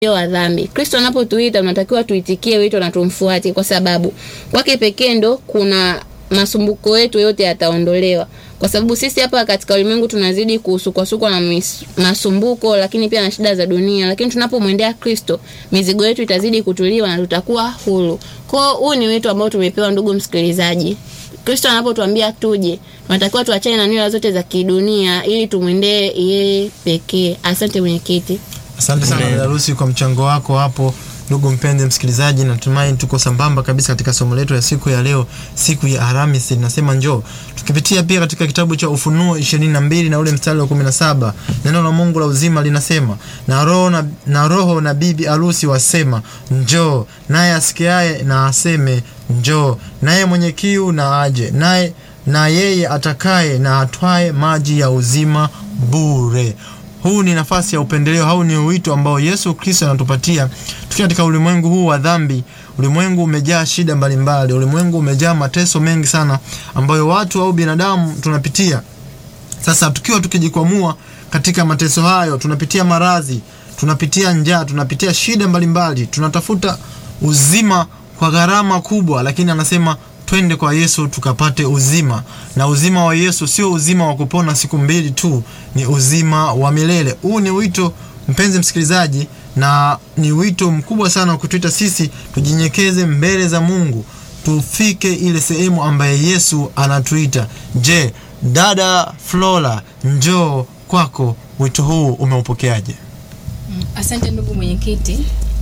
wa dhambi. Kristo anapotuita tunatakiwa tuitikie wito na tumfuate, kwa sababu kwake pekee ndo kuna masumbuko yetu yote yataondolewa, kwa sababu sisi hapa katika ulimwengu tunazidi kusukwasukwa na mis, masumbuko, lakini pia na shida za dunia, lakini tunapomwendea Kristo mizigo yetu itazidi kutuliwa na tutakuwa huru. Kwa hiyo huu ni wito ambao tumepewa, ndugu msikilizaji. Kristo anapotuambia tuje, tunatakiwa tuachane na nira zote za kidunia ili tumwendee yeye pekee. Asante mwenyekiti. Asante sana dada Lucy kwa mchango wako hapo. Ndugu mpenzi msikilizaji, natumai tuko sambamba kabisa katika somo letu ya siku ya leo, siku ya Alhamisi, linasema njoo. Tukipitia pia katika kitabu cha Ufunuo 22 na ule mstari wa 17, neno la Mungu la uzima linasema, na roho na, na roho na bibi arusi wasema njoo, naye asikiaye na aseme njoo, naye mwenye kiu na aje, naye na yeye atakaye na atwae maji ya uzima bure. Huu ni nafasi ya upendeleo au ni wito ambao Yesu Kristo anatupatia tukiwa katika ulimwengu huu wa dhambi. Ulimwengu umejaa shida mbalimbali, ulimwengu umejaa mateso mengi sana ambayo watu au binadamu tunapitia. Sasa tukiwa tukijikwamua katika mateso hayo, tunapitia maradhi, tunapitia njaa, tunapitia shida mbalimbali, tunatafuta uzima kwa gharama kubwa, lakini anasema twende kwa Yesu tukapate uzima. Na uzima wa Yesu sio uzima wa kupona siku mbili tu, ni uzima wa milele. Huu ni wito mpenzi msikilizaji, na ni wito mkubwa sana wa kutuita sisi tujinyekeze mbele za Mungu, tufike ile sehemu ambaye Yesu anatuita. Je, dada Flora, njoo kwako, wito huu umeupokeaje? Asante ndugu mwenyekiti.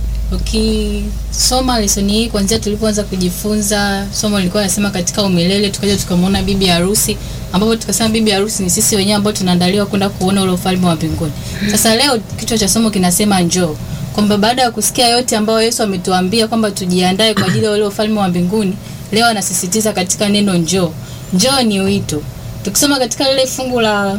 Ukisoma lesoni hii kuanzia tulipoanza kujifunza, somo lilikuwa nasema katika umilele, tukaja tukamwona bibi harusi, ambapo tukasema bibi harusi ni sisi wenyewe ambao tunaandaliwa kwenda kuona ule ufalme wa mbinguni. Sasa leo kichwa cha somo kinasema njoo, kwamba baada ya kusikia yote ambayo Yesu ametuambia kwamba tujiandae kwa ajili ya ule ufalme wa mbinguni, leo anasisitiza katika neno njoo. Njoo ni wito. Tukisoma katika lile fungu la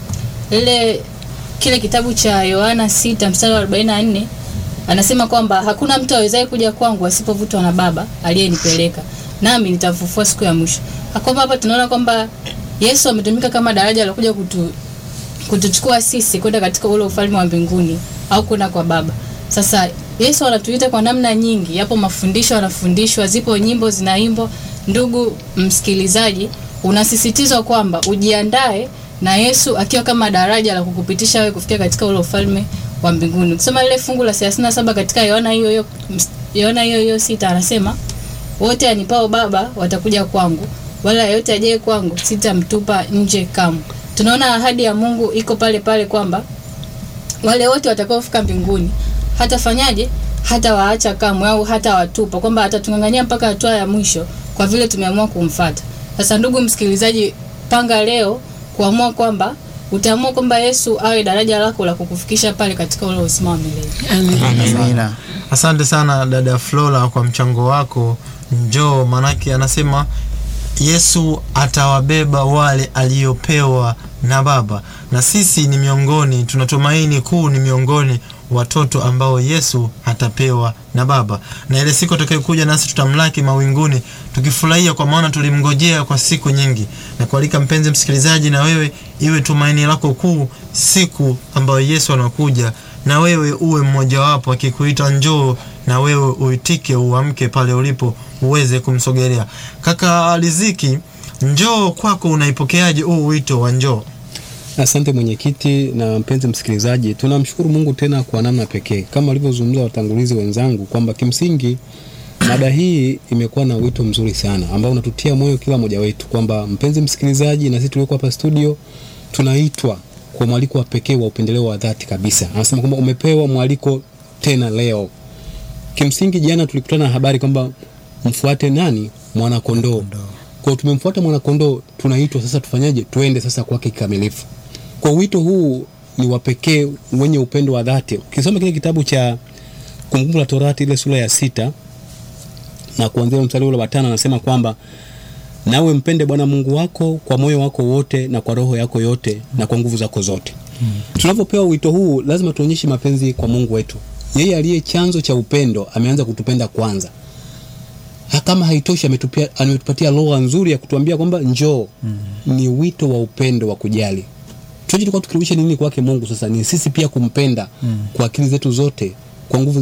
lile kile kitabu cha Yohana 6 mstari wa 44 anasema kwamba hakuna mtu awezaye kuja kwangu asipovutwa na Baba aliyenipeleka, nami nitamfufua siku ya mwisho. Kwamba hapa tunaona kwamba Yesu ametumika kama daraja la kuja kutu, kutuchukua sisi kwenda katika ule ufalme wa mbinguni au kwenda kwa Baba. Sasa Yesu anatuita kwa namna nyingi, yapo mafundisho anafundishwa, zipo nyimbo zinaimbwa. Ndugu msikilizaji, unasisitizwa kwamba ujiandae na Yesu akiwa kama daraja la kukupitisha wewe kufikia katika ule ufalme wa mbinguni. Ukisoma lile fungu la 37 katika Yohana hiyo hiyo Yohana hiyo hiyo sita anasema wote anipao Baba watakuja kwangu, wala yeyote ajaye kwangu sitamtupa nje kamwe. Tunaona ahadi ya Mungu iko pale pale kwamba wale wote watakaofika mbinguni hatafanyaje? Hata waacha kamwe au hata watupa, kwamba atatungangania mpaka hatua ya mwisho kwa vile tumeamua kumfata. Sasa ndugu msikilizaji, panga leo kuamua kwamba utaamua kwamba Yesu awe daraja lako la kukufikisha pale katika ule uzima wa milele. Amina. Asante sana dada Flora kwa mchango wako. Njoo, manake anasema Yesu atawabeba wale aliopewa na Baba, na sisi ni miongoni, tunatumaini kuu ni miongoni watoto ambao Yesu atapewa na Baba, na ile siku atakayokuja nasi tutamlaki mawinguni tukifurahia, kwa maana tulimngojea kwa siku nyingi. Na kualika mpenzi msikilizaji, na wewe iwe tumaini lako kuu siku ambayo Yesu anakuja, na wewe uwe mmojawapo, akikuita njoo, na wewe uitike, uamke pale ulipo uweze kumsogelea. Kaka Riziki, njoo kwako, unaipokeaje huu wito wa njoo? Asante mwenyekiti na mpenzi msikilizaji, tunamshukuru Mungu tena kwa namna pekee kama walivyozungumza watangulizi wenzangu kwamba kimsingi mada hii imekuwa na wito mzuri sana ambao unatutia moyo kila mmoja wetu kwamba mpenzi msikilizaji, na sisi tulioko hapa studio tunaitwa kwa mwaliko wa pekee wa upendeleo wa dhati kabisa. Anasema kwamba umepewa mwaliko tena leo. Kimsingi jana tulikutana na habari kwamba mfuate nani? Mwanakondoo. Kwa tumemfuata mwanakondoo, tunaitwa sasa tufanyaje? Tuende sasa kwake kikamilifu. Kwa wito huu ni wa pekee wenye upendo wa dhati. Ukisoma kile kitabu cha Kumbukumbu la Torati ile sura ya sita na kuanzia mstari ule wa tano anasema kwamba nawe mpende Bwana Mungu wako kwa moyo wako wote na kwa roho yako yote na kwa nguvu zako zote. Hmm. Tunapopewa wito huu lazima tuonyeshe mapenzi kwa Mungu wetu. Yeye aliye chanzo cha upendo ameanza kutupenda kwanza. Kama haitoshi ametupia ametupatia lugha nzuri ya kutuambia kwamba njoo. Mm. Ni wito wa upendo wa kujali. Tunachotakiwa tukirudisha nini kwake Mungu sasa ni sisi pia kumpenda mm. kwa akili zetu zote kwa nguvu